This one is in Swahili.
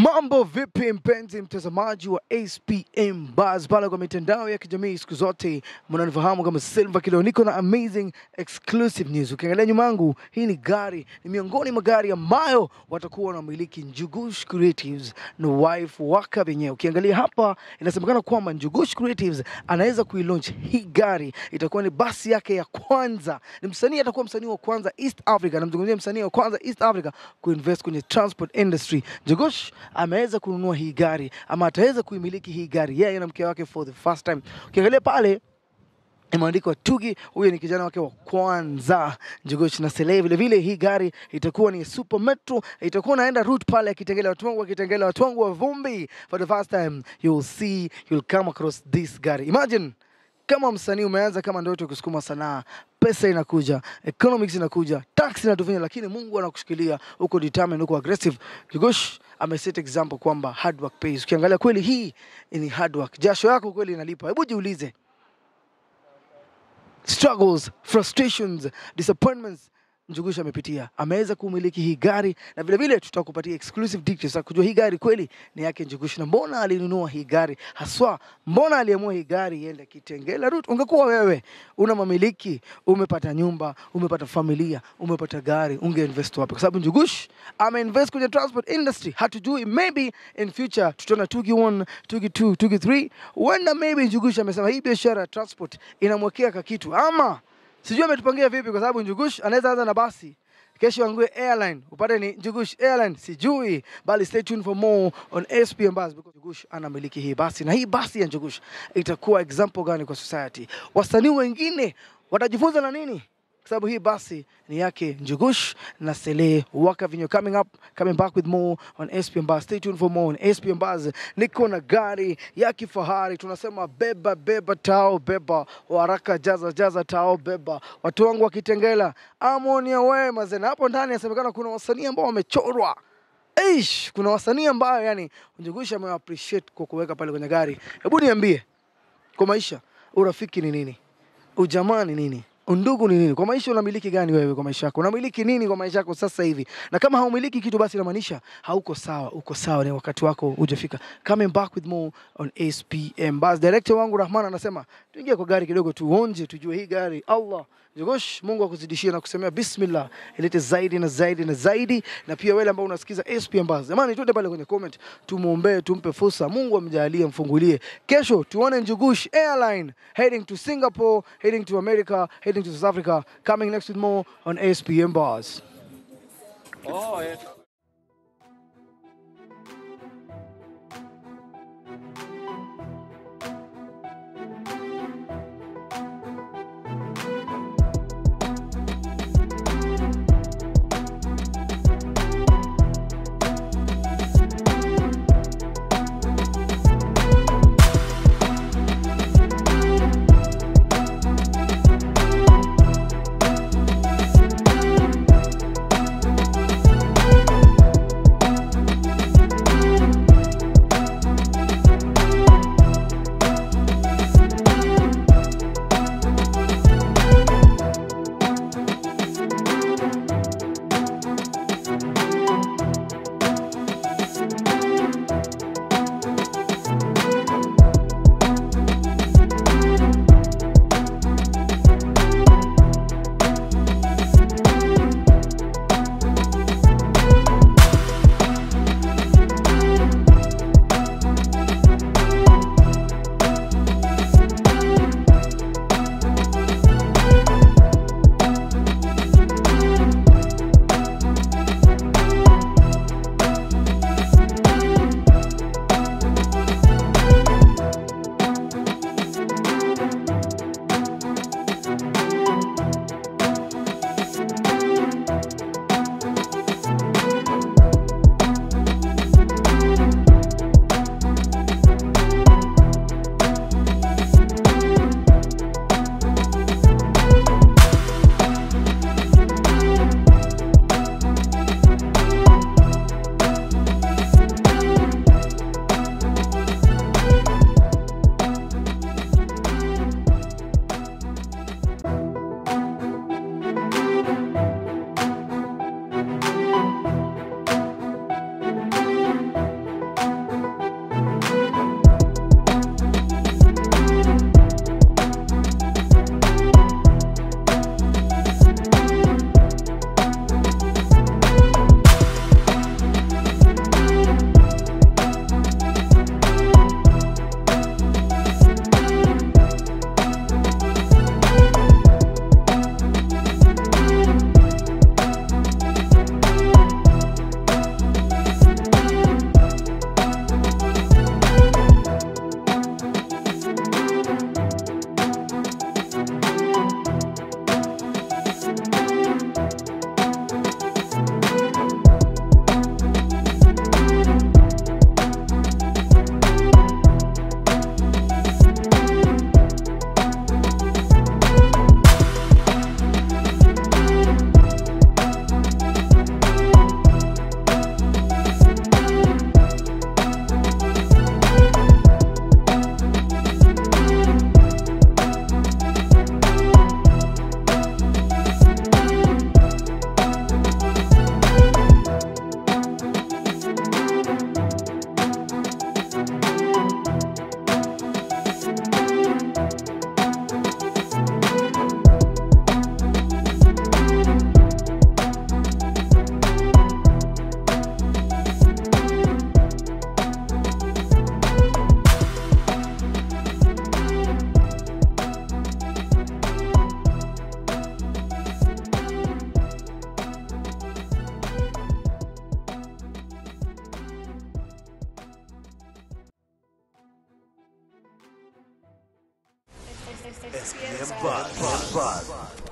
Mambo vipi mpenzi mtazamaji wa SPM Buzz pale kwa mitandao ya kijamii siku zote mnanifahamu kama Silva Kilo. Niko na amazing exclusive news. Ukiangalia nyuma yangu, hii ni gari, ni miongoni mwa gari ambayo watakuwa wanamiliki Njugush Creatives na wife waka wenyewe. Ukiangalia hapa, inasemekana kwamba Njugush Creatives anaweza kuilaunch hii gari, itakuwa ni basi yake ya kwanza. Ni msanii, atakuwa msanii wa kwanza East Africa, namzungumzia msanii wa kwanza East Africa kuinvest kwenye transport industry. Njugush ameweza kununua hii gari ama ataweza kuimiliki hii gari yeye na mke wake for the first time. Ukiangalia pale imeandikwa Tugi, huyo ni kijana wake wa kwanza Njugush na Sele. Vile vile hii gari itakuwa ni super metro, itakuwa naenda route pale ya Kitengela, watu wangu wa Kitengela, watu wangu wa Vumbi. For the first time you'll see, you'll come across this gari. Imagine kama msanii umeanza kama ndoto ya kusukuma sanaa, pesa inakuja, economics inakuja, tax inatufinya, lakini Mungu anakushikilia, uko determined, uko aggressive. Njugush ameset example kwamba hard work pays. Ukiangalia kweli hii ni hard work, jasho yako kweli inalipa. Hebu jiulize struggles, frustrations, disappointments Njugush amepitia, ameweza kumiliki hii gari na vile vile tutakupatia exclusive details za kujua hii gari kweli ni yake Njugush na mbona alinunua hii gari haswa, mbona aliamua hii gari iende Kitengela route. Ungekuwa wewe una mamiliki, umepata nyumba, umepata familia, umepata gari, ungeinvest wapi? Kwa sababu Njugush ameinvest kwenye transport industry. Hatujui, maybe in future tutaona Tugi 1, Tugi 2, Tugi 3. Huenda maybe Njugush amesema hii biashara ya transport inamwekea kakitu ama sijui ametupangia vipi, kwa sababu Njugush anaweza anza na basi kesho angue airline upate ni Njugush airline, sijui bali stay tuned for more on SPM Buzz because Njugush anamiliki hii basi, na hii basi ya Njugush itakuwa example gani kwa society? Wasanii wengine watajifunza na nini? Kwa sababu hii basi ni yake Njugush na Sele Waka Vinyo. Coming up, coming back with more on SPM Buzz. Stay tuned for more on SPM Buzz. Niko na gari ya kifahari, tunasema beba beba tao beba, waraka jaza jaza tao beba, watu wangu wa Kitengela, amonia we mazena. Hapo ndani yasemekana kuna wasanii ambao wamechorwa Eish, kuna wasanii ambao yani Njugush ame appreciate kwa kuweka pale kwenye gari. Hebu niambie, kwa maisha urafiki ni nini? Ujamaa ni nini? Undugu ni nini? Kwa maisha unamiliki gani wewe kwa maisha yako? Unamiliki nini kwa maisha yako sasa hivi? Na kama haumiliki kitu basi inamaanisha hauko sawa, uko sawa, ni wakati wako hujafika. Coming back with more on SPM Buzz. Director wangu Rahman anasema tuingie kwa gari kidogo tuonje, tujue hii gari. Allah Njugush, Mungu akuzidishie na kusemea bismillah, ilete zaidi na zaidi na zaidi. Na pia wewe ambao unasikiza SPM Buzz, jamani, tuende pale kwenye comment, tumuombee, tumpe fursa, Mungu amjalie, mfungulie. Kesho tuone Njugush Airline heading to Singapore, heading to America, heading to South Africa. Coming next with more on SPM Buzz. SPM Buzz.